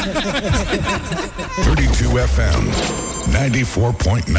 32 FM 94.9.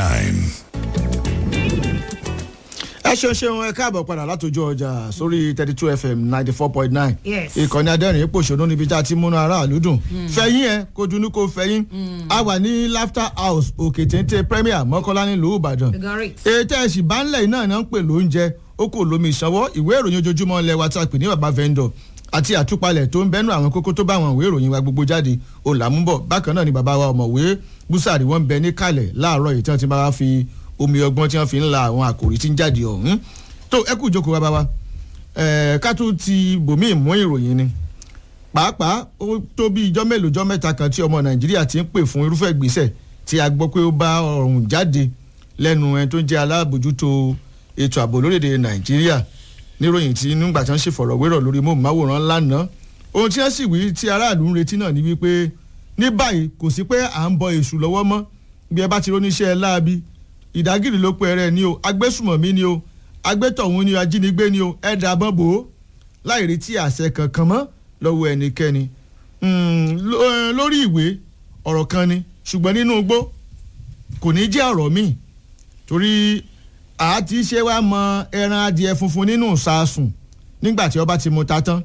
ẹ ṣeun ṣeun ẹ káàbọ̀ padà látòjú ọjà sórí thirty two fm ninety four point nine Yes. ìkànnì adẹ́rìn pòṣónú níbi tá a ti múnú aráàlú dùn fẹ̀yìn ẹ kó dunú kó fẹ̀yìn a wà ní laughter house òkè téńté premier mọ́kànlá nílùú ìbàdàn Great. ètò ẹ̀sìn bánlẹ̀ náà náà ń pè lóúnjẹ ó kò lómi ìsanwó ìwé ìròyìn ojoojúmọ́ ilẹ̀ wa tá a pè ní baba vendor àti àtúpalẹ̀ tó ń bẹ́nu àwọn kókó tó bá àwọn ìwé ìròyìn wa gbogbo jáde òlàmúbọ̀ bákan náà ni bàbá wa ọ̀mọ̀wé búsàrí wọn ń bẹ ní kalẹ̀ láàárọ̀ yìí tí wọ́n ti máa fi omi ọgbọ́n tí wọ́n fi ń la àwọn àkòrí tí ń jáde ọ̀hún tó ẹ kú ìjókòó bàbá wa ẹ̀ẹ́ ká tún ti bòmíì mú ìròyìn ni pàápàá ó tó bí ijọ́ mélòó jọ́ mẹ́ta kan tí ọmọ nàìjíríà ti ń pè fún irúfẹ́ ìgbésẹ̀ tí a gbọ́ pé ó bá ọ̀run jáde lẹ́nu ẹni tó ń jẹ́ alábòjútó ètò ààbò lórílẹ̀‐èdè nàìjíríà níròyìn tí nígbà tí wọ́n ṣèfọ̀rọ̀wérọ̀ lórí móhùnmáwòrán lánàá ohun tí wọ́n sì wí tí aráàlú ń retí náà ni wípé ní báyìí kò sí pé à ń bọ èṣù lọ́wọ́ mọ́ bí ẹ bá ti róníṣẹ́ láabi ìdágìrì ló pe ẹrẹ ni o agbésùmọ̀mí ni o agbétọ̀hún ni o ajínigbé ni o ẹ̀dá bọ́n bò ó láì retí àṣẹ kankan mọ́ lọ́wọ́ ẹnikẹ́ni Mm, ló- eh, lórí ìwé ọ̀rọ̀ kan ni ṣùgbọ́n nínú igbó kò ní jẹ́ ọ̀rọ̀ míì torí àá ti ṣe wá mọ ẹran adìẹ funfun nínú ìsasùn nígbà tí ọba ti mu ta tán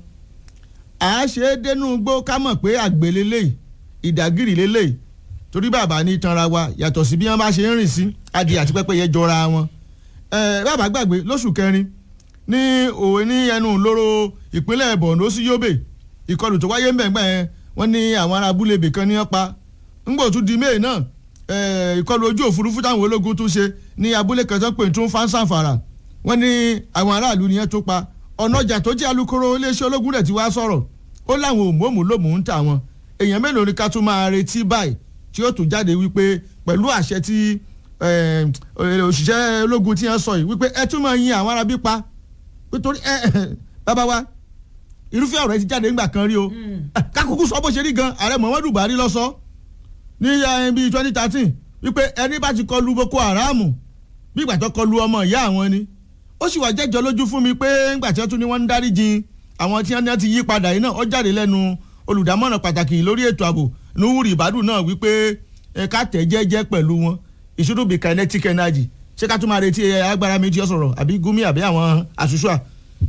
àá ṣe é dénú igbó ká mọ̀ pé àgbè lélẹ́yìí ìdágìrì lélẹ́yìí torí bàbá ní tanra wa yàtọ̀ sí bí wọ́n bá ṣe ń rìn sí adìẹ àti pẹ́pẹ́yẹ jọra wọn ẹ bàbá gbàgbé lóṣù kẹrin ní òwe ní ẹnu lóró ìpínlẹ̀ borno sí yobe ìkọlù tó wáyé mbẹ̀ngbẹ̀ yẹn wọ́n ní àwọn ará abúlé ibì kan ní wọ́n pa ńgbò tún di may náà ẹ, ìkọlù ojú òfurufú táwọn ológun tún ṣe ní abúlé kan tó ń pè tún fáńsàfàrà wọ́n ní àwọn aráàlú ni wọ́n tó pa ọ̀nà ọjà tó jẹ́ alukoro iléeṣẹ́ ológun rẹ̀ ti wá sọ̀rọ̀ ó láwọn òmùọ́mù lòmù ń tà wọn èèyàn mélòó ni ká tún máa retí báyìí tí ó tún jáde wípé pẹ̀lú àṣẹ tí eh, òṣìṣẹ́ ológun tí wọ́n sọ yìí wípé ẹ tún máa yin àwọn arábí pa nítorí ẹ bàbá wa irúfẹ́ ọ̀rọ̀ ẹ ti jáde nígbà kan rí o kákòókò sọ bó ṣe rí gan ààrẹ muhammadu buhari lọ sọ ní eh, bíi twenty thirteen wípé ẹni bá ti kọlu boko haram bí ìgbà tó kọlu ọmọ ìyá àwọn ni ó sì wá jẹ́jọ́ lójú fún mi pé ńgbà tí wọ́n tún ní wọ́n ń dárí jin àwọn tí wọ́n ti yí padà yìí náà ó jáde lẹ́nu olùdámọ̀ràn pàtàkì lórí ètò ààbò nuwuri ibadu náà wípé ẹ ká tẹ̀ jẹ́jẹ́ pẹ̀lú wọn ìṣúdù bíi kinetic energy ṣé ká tún máa retí ẹ, agbára méjì ọ̀sọ̀rọ̀ àbí gumi àbí àwọn àṣùṣùà.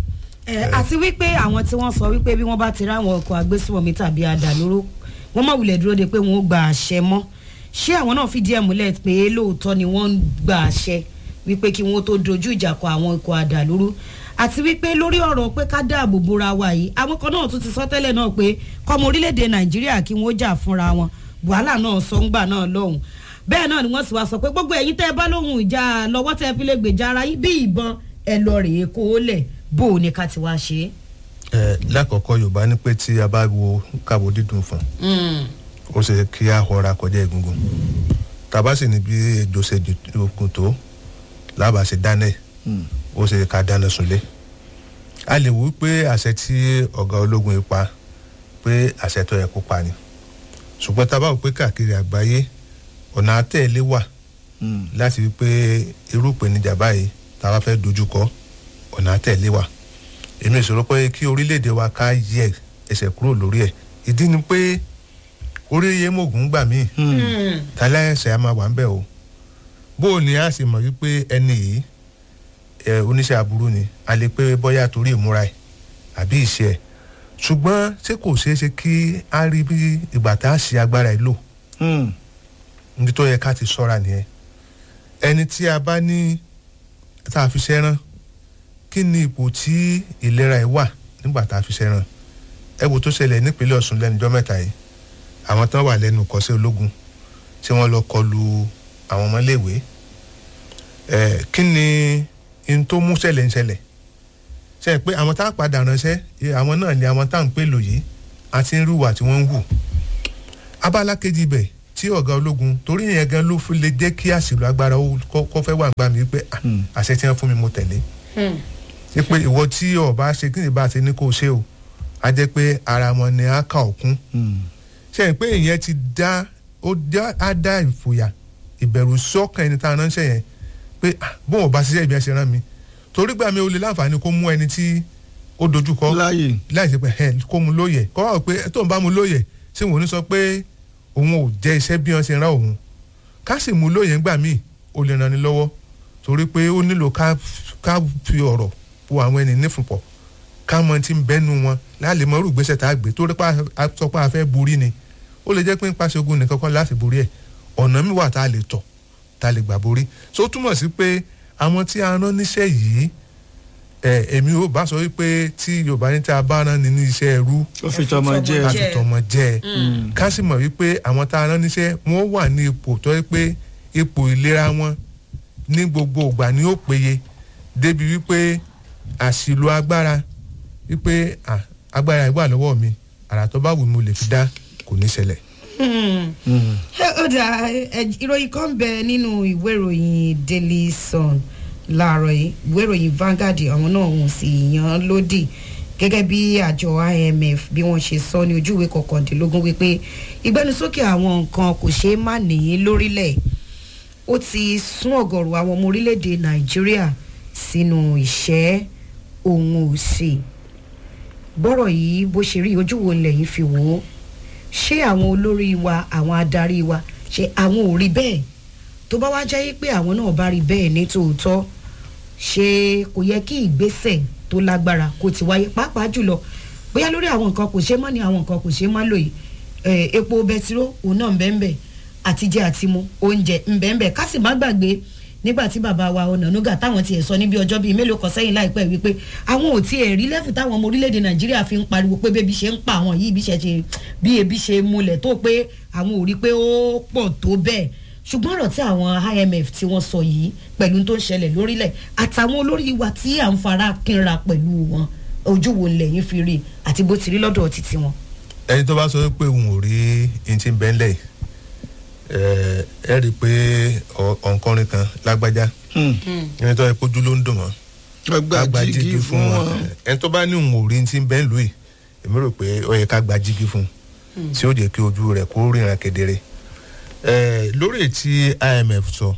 ẹ àti wípé àwọn tí wọ́n sọ wípé bí wọ́n bá ti ráwọn ọkọ̀ agbésùmọ̀mí tàbí àdàlóró wọ́n má wulẹ̀ dúró de pé wọ́n ó gba àṣẹ mọ́ ṣé àwọn náà fìdí ẹ̀ múlẹ̀ pé lóòótọ́ ni wọ́n ń gba àṣẹ wípé kí wọ́n tó dojú ìjà kọ àwọn ikọ̀ àdàlóró àti wípé lórí ọ̀rọ̀ pé ká dáàbò bora wa yìí àwọn kan náà tún ti sọ tẹ́lẹ̀ náà pé kọ́mọ orílẹ̀-èdè nàìjíríà kí wọ́n jà fúnra wọn wàhálà náà sọ ńgbà náà lọ́hùn bẹ́ẹ̀ náà ni wọ́n sì wá sọ pé gbogbo ẹ̀yin tẹ́ ẹ bá lóhùn ìjà lọ́wọ́ tẹ́ ẹ fi lè gbèjà ara yín bí ìbọn ẹ lọ rèé kó o lẹ̀ bó o ní ká ti wá ṣe é. ẹ lákọ̀ọ́kọ́ yorùbá ní pé tí a bá wo káwo dídùn fún ó ṣe kí a họra kọjá egungun tàbá sì ní bí ejò ṣe dùnkùn tó lábàá ṣe dáná ẹ̀ ó ṣe ká dáná sunlé a lè wí pé àṣẹ tí ọ̀gá ológun yìí pa pé àṣẹ tó yẹ kó pa ni ṣùgbọ́n tá a bá wò pé káàkiri àgbáyé ọ̀nà àtẹ̀lé wà láti wí pé irú ìpèníjà báyìí tá a bá fẹ́ dojú kọ ọ̀nà àtẹ̀lé wà èmi ìṣòro pé kí orílẹ̀-èdè wa ká yẹ ẹsẹ̀ kúrò lórí ẹ̀ ìdí ni pé orí iye mògùn gbà míì tálẹ́ ẹsẹ̀ á máa wà ń bẹ̀ o bó o ní a sì mọ̀ wípé ẹni yìí ẹ oníṣẹ́ aburú ni a lè pé bóyá torí ìmúra ẹ̀ àbí ìṣe ẹ̀ ṣùgbọ́n ṣé kò ṣeé ṣe kí a rí bí ìgbà tá a ṣe agbára ẹ̀ lò níbi tó yẹ ká ti sọ́ra nìyẹn ẹni tí a bá ní tá a fi ṣẹ́rán kí ni ipò tí ìlera ẹ̀ wà nígbà tá a fi ṣẹ́ràn ẹ wo tó ṣẹlẹ̀ nípínlẹ̀ ọ̀sùn lẹ́nujọ́ mẹ́ta yìí àwọn tán wà lẹ́nu kọ́sẹ́ ológun tí wọ́n lọ kọlu àwọn ọmọléèwé ẹ kí ni n tó mú ṣẹlẹ̀ ń ṣẹlẹ̀ ṣe pé àwọn tá a padà ránṣẹ́ àwọn náà ni àwọn tá à ń pè lò yìí àti ń rúwà tí wọ́n ń hù abala kejì ibẹ̀ tí ọ̀gá ológun torí yẹn gan ló fi lè jẹ́ kí àṣìlò agbára kó fẹ́ wà gbà mí pé àṣẹ tí wọ́n fún mi mo tẹ̀lé ṣe pé ìwọ tí ọba ṣe kí ni bá ṣe ní kó ṣe o a jẹ́ pé ara wọn ni a kà òkun ṣe pé ìyẹn ti dá ó á dá ìfòyà ìbẹ̀rù sọ́kàn ẹni tá a ránṣẹ́ yẹn pé bóun ò bá ṣiṣẹ́ ìbí ẹsẹ̀ rán mi torí gbà mí o lè láǹfààní kó mú ẹni tí ó dojúkọ láàyè láì ṣe pé ẹ kó mu lóye kọ́ wá pé tó ń bá mu lóye ṣé wọn ò ní sọ pé òun ò jẹ́ iṣẹ́ bí wọ́n ṣe rán òun ká sì mú lóye ńgbà míì ó lè ràn ní lọ́wọ́ torí pé ó nílò ká ká fi ọ̀rọ̀ wo àwọn ẹni nífùpọ̀ ká mọ tí ń bẹ́nu wọn láàlè mọ irú ìgbésẹ̀ tá a gbé torí pé a sọ pé a fẹ́ borí ni ó lè jẹ́ pé ń pàṣẹ ogun nìkan kan láti borí ẹ̀ ọ̀nà mi wà tá a lè tọ̀ tá a lè gbà borí so ó túmọ̀ sí pé àwọn tí a rán níṣẹ́ yìí ẹ èmi ò bá sọ wípé tí yorùbá ní tí a bá rán ni ní iṣẹ́ ẹrú ó fi tọmọ jẹ ká fi tọmọ jẹ ẹ ká sì mọ̀ wípé àwọn tá a rán níṣẹ́ wọ́n wà ní ipò tó yẹ pé ipò ìlera wọn ní gbogbo ìgbà ni ó péye débi wípé àṣìlò agbára wípé ah, agbára ìwà lọ́wọ́ mi àrà tó bá wù mí mo lè fi dá kò ní ṣẹlẹ̀. Ẹ, ó dà ẹ, ìròyìn kan bẹ nínú ìwé ìròyìn daily sun láàárọ̀ yìí ìwé ìròyìn Vanguard àwọn náà wọ́n sì yàn án lódì gẹ́gẹ́ bí àjọ IMF bí wọ́n ṣe sọ ní ojú ìwé kọkàndínlógún wípé ìgbẹnusókè àwọn nǹkan kò ṣeé má nìyí lórílẹ̀ ó ti sún ọ̀gọ̀rọ̀ àwọn ọmọ orílẹ̀-èdè Nàìjíríà sínú ìṣẹ́ òun òsì bọ́rọ̀ yìí bó ṣe rí ojú wo lẹ́yìn fi wò ó ṣé àwọn olórí wa àwọn adarí wa ṣé àwọn ò rí bẹ́ẹ̀ tó bá wá jẹ́ pé àwọn náà bá rí bẹ́ẹ̀ ní tòótọ́ ṣé kò yẹ kí ìgbésẹ̀ tó lágbára kó ti wáyé pàápàá jùlọ bóyá lórí àwọn nǹkan kò ṣe mọ́ ni àwọn nǹkan kò ṣe má lò yìí Eh, epo bẹtiró òun náà ń bẹ́ẹ̀ bẹ́ẹ̀ àtijẹ àtimu oúnjẹ ń bẹ́ẹ̀ bẹ́ẹ̀ ká sì má gbàgbé nígbà tí bàbá wa Ọ̀nànúgà táwọn tiẹ̀ sọ níbi ọjọ́ bíi mélòó kan sẹ́yìn láìpẹ́ wípé àwọn ò tiẹ̀ rí lẹ́fù táwọn ọmọ orílẹ̀-èdè Nàìjíríà fi ń pariwo pé bébí ṣe ń pa àwọn yìí bí ṣe ṣe bí ebi ṣe múlẹ̀ tó pé àwọn ò rí pé ó pọ̀ tó bẹ́ẹ̀ ṣùgbọ́n ọ̀rọ̀ tí àwọn IMF tí wọ́n sọ yìí pẹ̀lú tó ń ṣẹlẹ̀ lórílẹ̀ àtàwọn olórí wa tí à ń fara kínra pẹ̀lú wọn ojú wo lẹ́yìn fi rí àti bó ti rí lọ́dọ̀ títí wọn. ẹni tó bá sọ pé òun ò rí ẹni tí ń bẹ́ńlẹ̀ yìí ẹ ẹ rí i pé ọ- ọ̀nkọrin kan lágbájá ẹni tó yẹ kójú ló ń dùn mọ́ ká gba jígí fún wọn ẹni tó bá ní òun ò rí ẹni tí ń bẹ́ẹ̀ lù yìí èmi rò pé ó yẹ ká gba jígí fún un tí ó jẹ́ kí ojú rẹ̀ kó ríran kedere ẹ lórí tí IMF sọ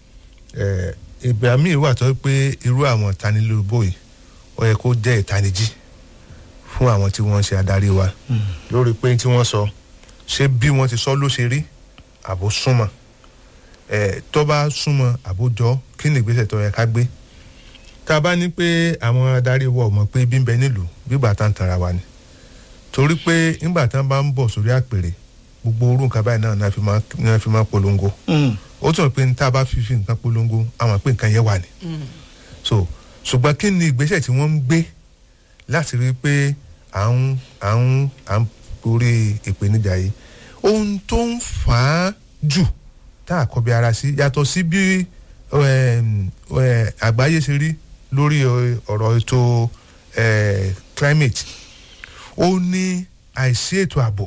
ẹ ìgbà míì wà tó pé irú àwọn ìtanilólobó yìí ó yẹ kó jẹ́ ìtanijí fún àwọn tí wọ́n ń ṣe adarí wa lórí pé tí wọ́n sọ ṣé bí wọ́n ti sọ ló ṣe rí àbó súnmọ́ ẹ tó bá súnmọ́ àbó jọ kí ni ìgbésẹ̀ tó yẹ ká gbé tá a bá ní pé àwọn adarí wa ò mọ̀ pé bí ń bẹ nílùú bígbà tá ń tanra wa ni torí pé nígbà tá bá ń bọ̀ sórí àpèrè gbogbo orú nǹkan báyìí náà náà fi máa náà fi máa polongo ó tún pé tá a bá fi fi nǹkan polongo àwọn pé nǹkan yẹn wà ní. so ṣùgbọ́n kí ni ìgbésẹ̀ tí wọ́n ń gbé láti rí i pé à ń à ń à ń borí ìpèníjà yìí ohun tó ń fà á jù tá a kọbi ara sí yàtọ̀ sí bí em, eh, àgbáyé ṣe rí lórí eh, ọ̀rọ̀ ètò eh, climate ó ní àìsí ètò ààbò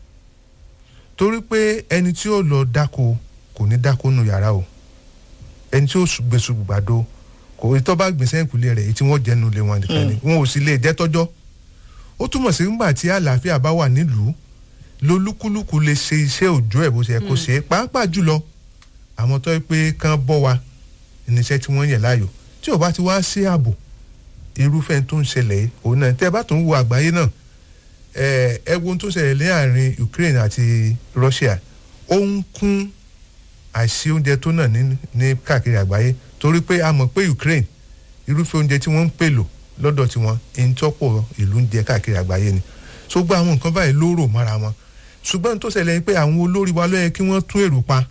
torí pé ẹni tí ó lọ dáko kò ní dáko nù yàrá o ẹni tí ó gbèsù gbàdo kò tó bá gbèsè ìkúlẹ̀ rẹ̀ èyí tí wọ́n jẹ́nu lé wọn nìkan ni wọn ò sì lè jẹ́ tọ́jọ́ ó túmọ̀ sí nígbà tí àlàáfíà bá wà nílùú lolúkúlùkù lè ṣe iṣẹ́ òjò ẹ̀ bó ṣe yẹ kó ṣe é pàápàá jùlọ àwọn tó yẹ pé kán bọ́ wa níṣẹ́ tí wọ́n yẹ̀ láàyò tí ò bá ti wá sí ààbò irúfẹ́ tó ń ṣẹlẹ̀ yìí òun náà tẹ́ ẹ bá tún wo àgbáyé náà ẹ ẹ wo ohun tó ṣẹlẹ̀ láàrin Ukraine àti Russia ó ń kún àìsí oúnjẹ tó náà ní ní káàkiri àgbáyé torí pé a mọ̀ pé Ukraine irúfẹ́ oúnjẹ tí wọ́n ń pèlò lọ́dọ̀ tiwọn ẹni tọ́pọ̀ ìlú ń jẹ káàkiri àgbáyé ni so gba àwọn nǹkan báyìí ló rò mọ́ra wọn ṣùgbọ́n ohun tó ṣẹlẹ̀ ni pé àwọn olórí wa ló yẹ kí wọ́n tún èrò pa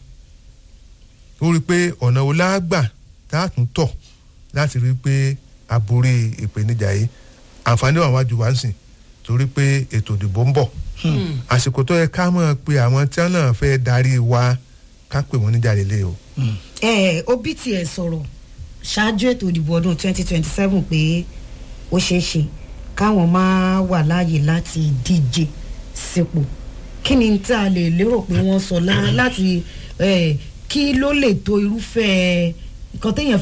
ó rí i pé ọ̀nà wo la gbà tá a tún tọ̀ láti rí i pé a borí ìpèníjà yìí àǹfààní wà wájú wa ń sìn torí pé ètò ìdìbò ń bọ̀ àsìkò tó yẹ ká mọ̀ pé àwọn tí wọ́n náà fẹ́ darí wa ká pè wọ́n níjà lélẹ̀ o. ẹ obi tiẹ̀ sọ̀rọ̀ ṣáájú ètò ìdìbò ọdún 2027 pé ó ṣeé ṣe káwọn máa wà láàyè láti díje sípò kí ni tá a lè lérò pé wọ́n sọ lá- láti eh, kí ló lè tó irúfẹ́ nǹkan téèyàn